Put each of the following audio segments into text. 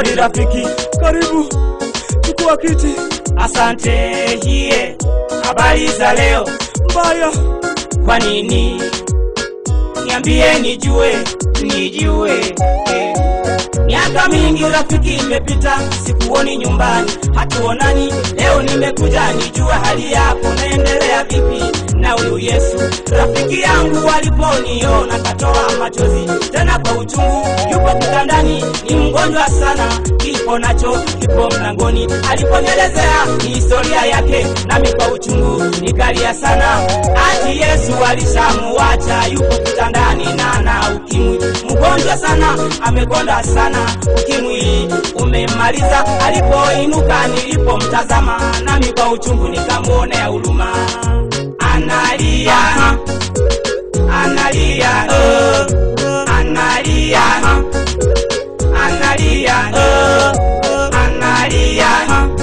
Hodi rafiki, Karibu, chukua kiti. asante. Hiye, habari za leo? Mbaya, Kwa nini? Niambie nijue, nijue. Eh. Miaka mingi rafiki imepita, sikuoni nyumbani, hatuonani. Leo nimekuja nijue hali yako, naendelea vipi na huyu Yesu? Rafiki yangu aliponiona katoa machozi, tena kwa uchungu, yupo kitandani, ni mgonjwa sana, kifo nacho kipo mlangoni. Aliponielezea historia yake, nami kwa uchungu nikalia sana, ati Yesu alishamuacha, yupo kitandani na ana ukimwi, mgonjwa sana, amekonda sana, ukimwi umemmaliza. Alipoinuka nilipomtazama, nami kwa uchungu nikamwonea huruma, analia analia oh, analia analia oh, analia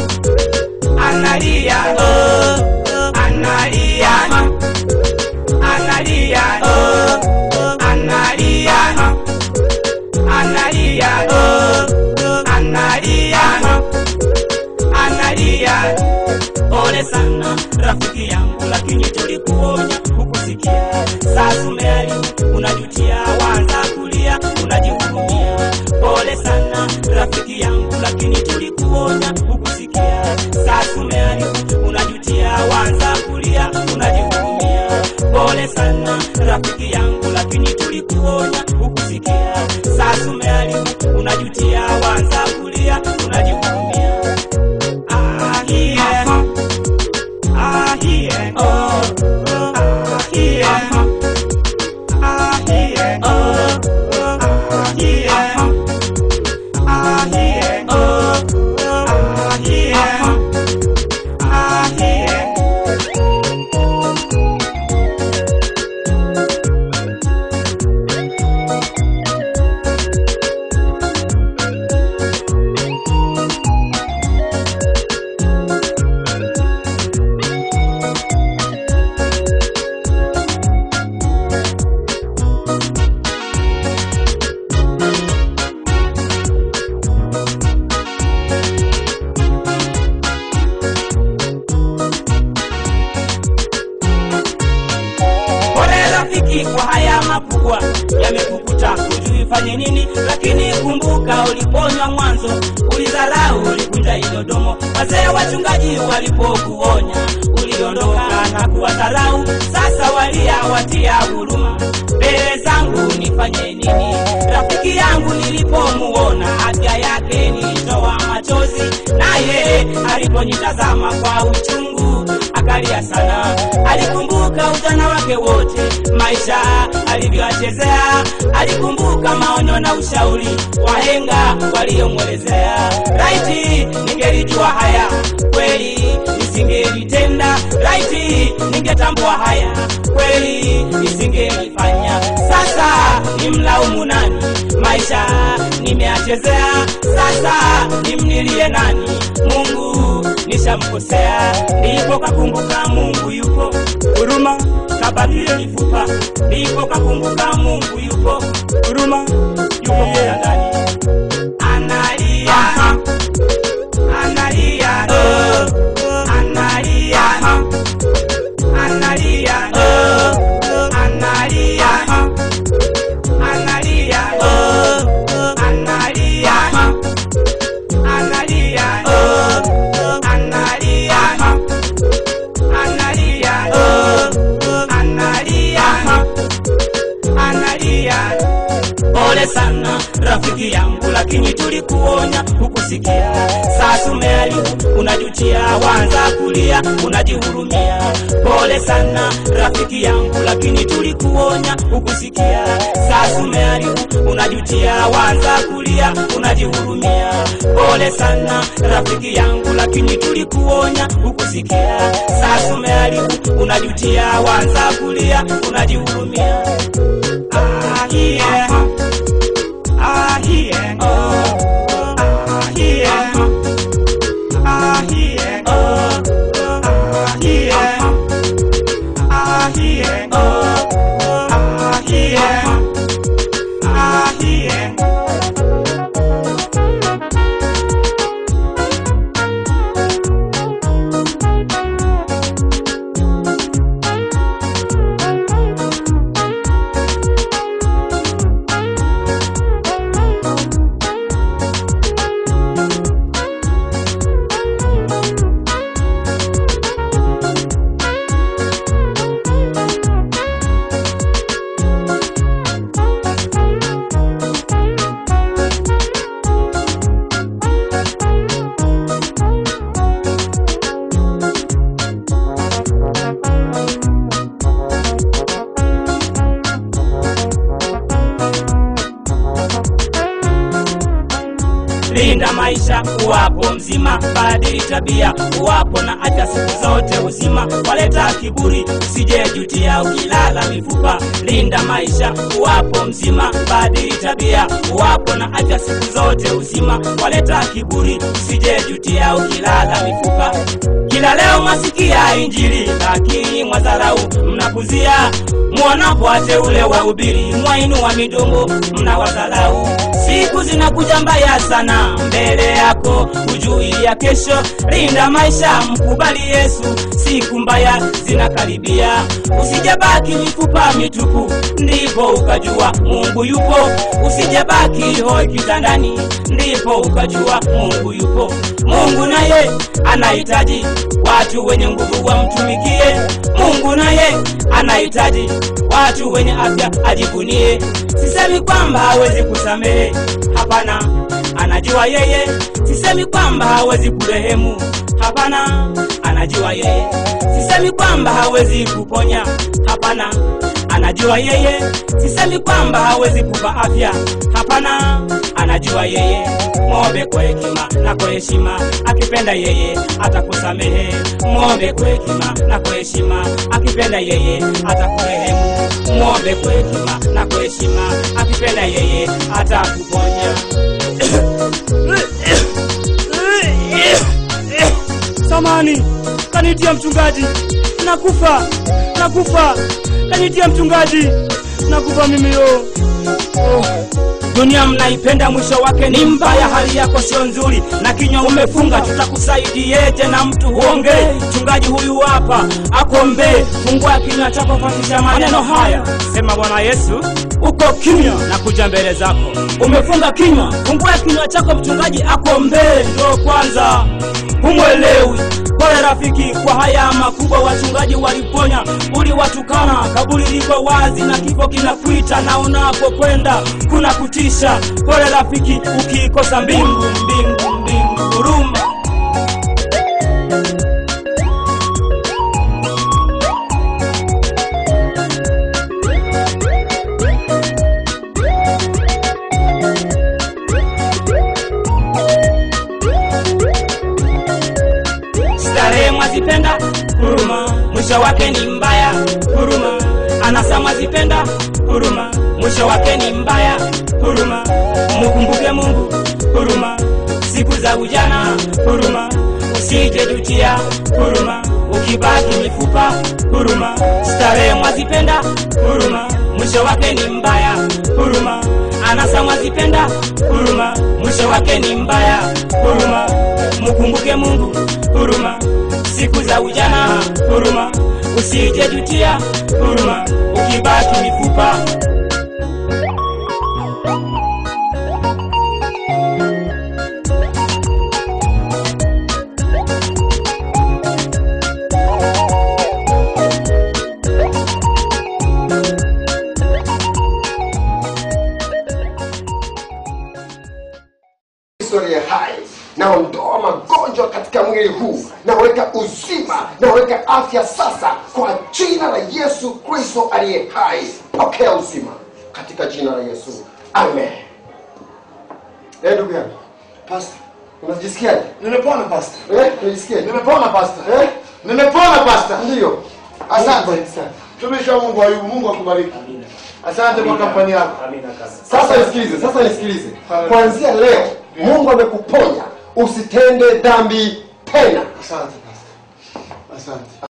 analia oh, analia analia oh, analia analia oh, analia analia pole sana rafiki yangu lakini tulikuonya hukusikia sasa umeali unajutia wanza kulia unajihurumia pole sana rafiki yangu lakini tulikuonya hukusikia sasa umeali unajutia wanza kulia unajihurumia pole sana rafiki yangu lakini tulikuonya hukusikia sasa umeali unajutia wanza kulia unajihurumia ah, yeah. Ah, yeah. Oh, oh, ah, yeah. Ah, yeah. Oh, oh, ah, yeah. Ah, yeah. Oh, oh, ah, yeah. Ah, yeah. Pole rafiki kwa haya makubwa yamekukuta, hujui fanye nini, lakini kumbuka uliponywa mwanzo, ulidharau, ulikunja idodomo. Wazee wachungaji walipokuonya, uliondoka na kuwadharau. Sasa walia watia huruma, mbele zangu nifanye nini? Rafiki yangu nilipomuona, afya yake nilitoa machozi, naye aliponitazama kwa uchungu akalia sana. Alikumbuka ujana wake wote, maisha alivyoachezea. Alikumbuka maonyo na ushauri wahenga waliomwelezea. Laiti ningelijua haya kweli, nisingelitenda. Laiti ningetambua haya kweli, nisingelifanya. Sasa nimlaumu nani? Maisha nimeachezea. Sasa nimnilie nani? Mungu nishamkosea. Ndipo kakumbuka Mungu yupo, huruma kabakie mifupa. Ndipo kakumbuka Mungu yupo, huruma yupo kitandani, analia analia oh, analia analia oh, analia analia oh, analia analia oh, analia analia oh, analia analia pole sana rafiki yangu lakini tulikuonya hukusikia sasa umeharibu unajutia wanza kulia unajihurumia pole sana rafiki yangu lakini tulikuonya hukusikia sasa umeharibu unajutia wanza kulia unajihurumia pole sana rafiki yangu lakini tulikuonya hukusikia sasa umeharibu unajutia wanza kulia unajihurumia ah, yeah. Ah, yeah. Oh, ah, yeah. Ah, yeah. Oh, ah, yeah. Ah, yeah. Oh, ah, yeah. Ah, yeah. linda maisha uwapo mzima badili tabia uwapo na afya siku zote uzima waleta kiburi usijejutia ukilala mifupa linda maisha uwapo mzima badili tabia uwapo na afya siku zote uzima waleta kiburi usijejutia ukilala mifupa kila leo masikia injili lakini mwadharau mnapuzia mwonapo wateule wa ubiri mwainua midomo mnawadharau siku zinakuja mbaya sana mbele yako hujui ya kesho linda maisha mkubali yesu siku mbaya zinakaribia usijabaki mifupa mitupu ndipo ukajua mungu yupo usijabaki hoi kitandani ndipo ukajua mungu yupo mungu naye anahitaji watu wenye nguvu wamtumikie mungu naye anahitaji watu wenye afya ajivunie sisemi kwamba hawezi kusamehe hapana anajua yeye sisemi kwamba hawezi kurehemu hapana anajua yeye sisemi kwamba hawezi kuponya hapana anajua yeye sisemi kwamba hawezi kupa afya hapana anajua yeye mwombe kwa hekima na kwa heshima akipenda yeye atakusamehe mwombe kwa hekima na kwa heshima akipenda yeye atakurehemu mwombe kwa hekima na kwa heshima akipenda yeye atakuponya samani kanitia mchungaji nakufa nakufa kanitia mchungaji nakufa mimi yo oh. dunia mnaipenda mwisho wake ni mbaya hali yako sio nzuri na kinywa umefunga tutakusaidieje na mtu huongee mchungaji huyu hapa akombee fungua kinywa chako fatisha maneno haya sema bwana yesu uko kimya na kuja mbele zako umefunga kinywa fungua kinywa chako mchungaji akombee ndo kwanza humwelewi pole rafiki kwa haya makubwa wachungaji waliponya uliwatukana kaburi liko wazi na kifo kinakuita na unapokwenda kuna kutisha pole rafiki ukiikosa mbingu mbingu mbingu huruma starehe mwazipenda huruma mwisho wake ni mbaya huruma anasa mwazipenda huruma mwisho wake ni mbaya huruma mukumbuke mungu huruma siku za ujana huruma usije jutia huruma ukibaki mifupa huruma starehe mwazipenda huruma mwisho wake ni mbaya huruma anasa mwazipenda huruma mwisho wake ni mbaya huruma mukumbuke mungu huruma siku za ujana huruma usije jutia huruma ukibaki mifupa historia hai naondoa magonjwa katika mwili huu naweka uzima naweka afya sasa kwa jina la yesu kristo aliye hai pokea uzima katika jina la yesu amen Eh, ndugu yangu Pastor, unajisikiaje nimepona pastor. Eh, unajisikiaje Nimepona pastor. Eh? Nimepona pastor. ndiyo Asante. Mungu sana. Mtumishi wa Mungu Ayubu, Mungu akubariki. Asante kwa kampani yako. sasa nisikilize sasa nisikilize Hallelujah. kuanzia leo mungu amekuponya usitende dhambi tena Asante pastor. Asante.